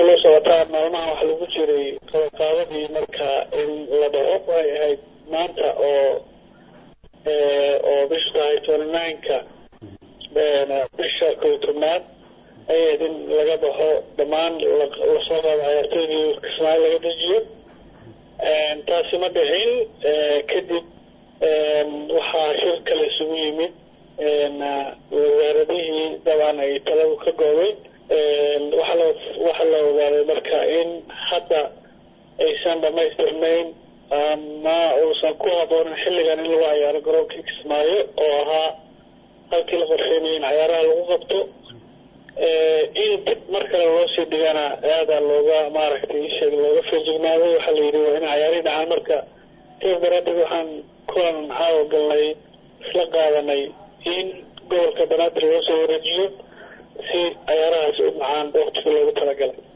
sida loo socotaa maalmaha waxa lagu jiray qabaqaabadii marka in la dhaco way ahayd maanta oo oo bishu tahay twenty nineka bisha kow tobnaad ayayd in laga baxo dhammaan lasoo qaado cayaartoydii kismaayo laga dejiyo taasi ma dhicin kadib waxaa shir kale isugu yimid wasaaradihii dabcan ay taladu ka goobay waxaa la waxaa la ogaaday marka in hadda aysan dhamaystirnayn ama uusan ku haboonin xilligan in lagu cayaaro garoonkii kismaayo oo ahaa halkii la qorsheynaya in cayaaraha lagu qabto in dib mar kale loo sii dhigana aada looga maaragtay isheeg looga feejignaaday waxaa la yidhi waa in cayaarihii dhacaan marka sidaas daraadeed waxaan kulan caawa galnay isla qaadanay in gobolka banaadir loo soo wareejiyo si cayaarahaas u dhacaan waqtigii loogu talagalay